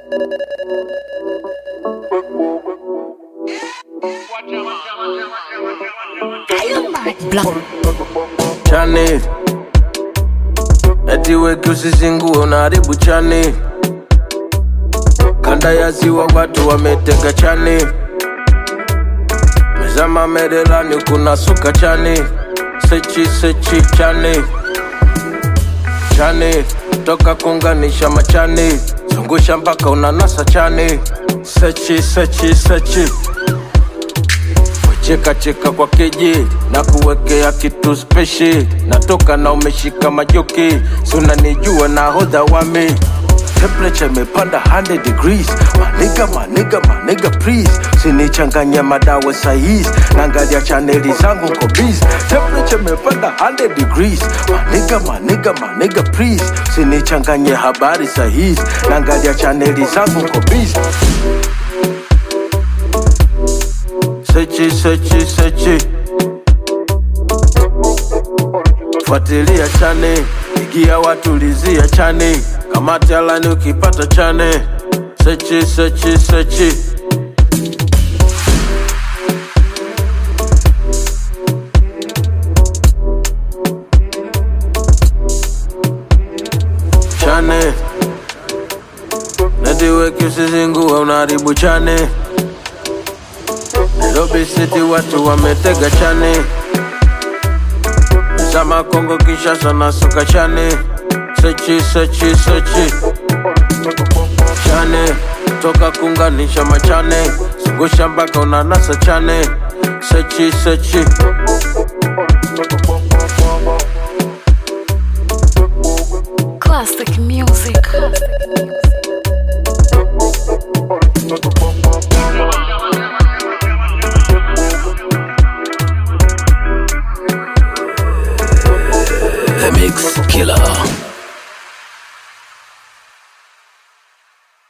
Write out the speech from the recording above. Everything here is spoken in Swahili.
chani eti weki usizingue unaharibu chani kanda ya ziwa watu wametega chani mezama merelani kuna suka chani sechi sechi chani chani toka kunganisha machani zungusha mpaka unanasa chani sechi sechi sechi cheka cheka kwa keji na kuwekea kitu speshi natoka na umeshika majoki si unanijua na hodha wami temperature imepanda 100 degrees maniga maniga maniga please sinichanganya madawa saizi naangalia chaneli zangu nko busy temperature imepanda 100 degrees maniga maniga maniga please sinichanganye habari sahizi naangalia chaneli zangu nko busy sechi sechi sechi fuatilia chane igia watulizia chane kamati alani ukipata chane sechi sechi sechi chane nediweki usizingue unaharibu chane Nairobi City watu wametega chane Zama Kongo Kinshasa na soka chane Sechi sechi sechi Chane toka kunganisha machane Zungusha mpaka unanasa chane Sechi sechi Classic music. The Mix Killer.